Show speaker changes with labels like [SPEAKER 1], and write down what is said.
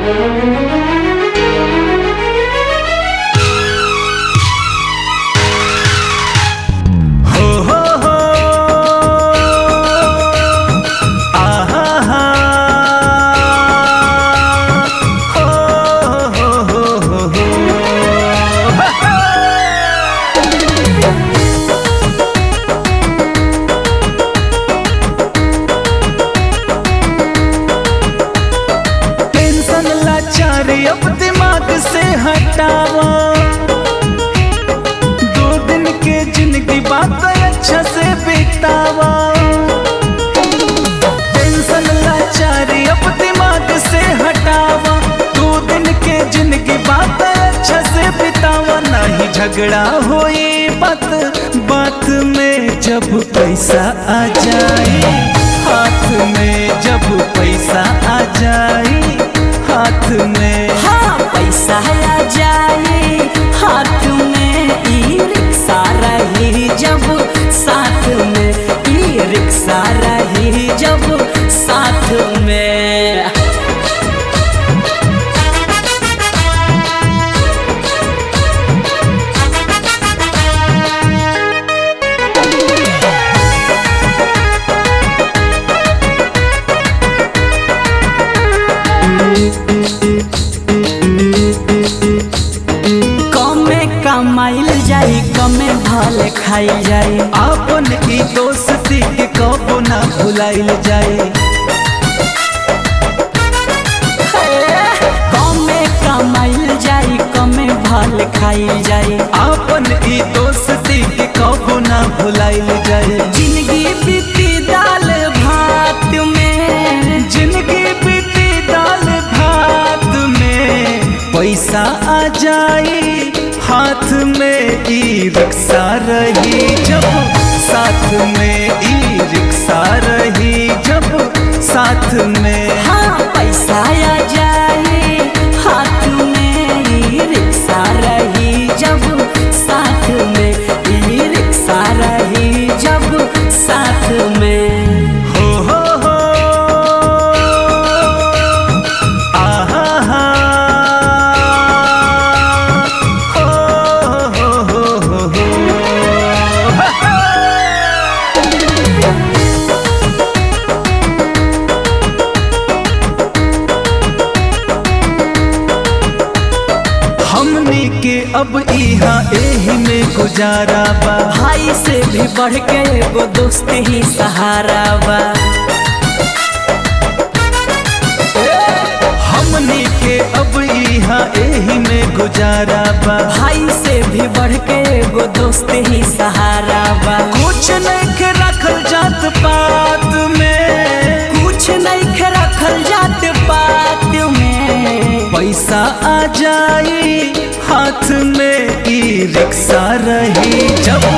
[SPEAKER 1] हो हो हो आहा हा हो हो हो हो हो टेंशन लाचारी अब दिमाग से हटावा दो दिन के जिंदगी बात अच्छा से बितावा टेंशन लाचारी अब दिमाग से हटावा दो दिन के जिंदगी बात अच्छा से बितावा नहीं झगड़ा होई बात बात में जब पैसा आ जाए हाथ में जब पैसा आ जाए हाथ में
[SPEAKER 2] हाँ पैसा आ जाए हाथ में ई रिक्शा रही जब साथ में ई रिक्शा रही जब साथ में कमे कमाइल जाई कमे भले खाइल जाई
[SPEAKER 1] आपन ई दोस्ती के कबो ना भुलाइल जाए
[SPEAKER 2] कमे कमाइल जाई कमे भले खाइल जाई
[SPEAKER 1] आपन ई दोस्ती के कबो ना भुलाइल जाए
[SPEAKER 2] जिंदगी बीती दाल भात में
[SPEAKER 1] जिंदगी बीती दाल भात में पैसा आ जाए हाथ में ई रिक्शा रही जब साथ में ई रिक्शा रही जब साथ में
[SPEAKER 2] हाँ पैसा आ जाए हाथ में ई रिक्शा रही जब साथ में ई रिक्शा रही जब साथ में
[SPEAKER 1] हो हो हो आहा हा हो हो हो हो हो हमनी के अब इहाँ एही में गुजारा बा
[SPEAKER 2] भाई से भी बढ़ के एगो दोस्त ही सहारा बा
[SPEAKER 1] हमनी के अब इहाँ एही में गुजारा बा
[SPEAKER 2] भाई से भी बढ़ के एगो दोस्त ही सहारा बा
[SPEAKER 1] कुछ नहीं के रखल जात पात में
[SPEAKER 2] कुछ नहीं के रखल जात पात में
[SPEAKER 1] पैसा आ जाए हाथ में ई रिक्शा रही जब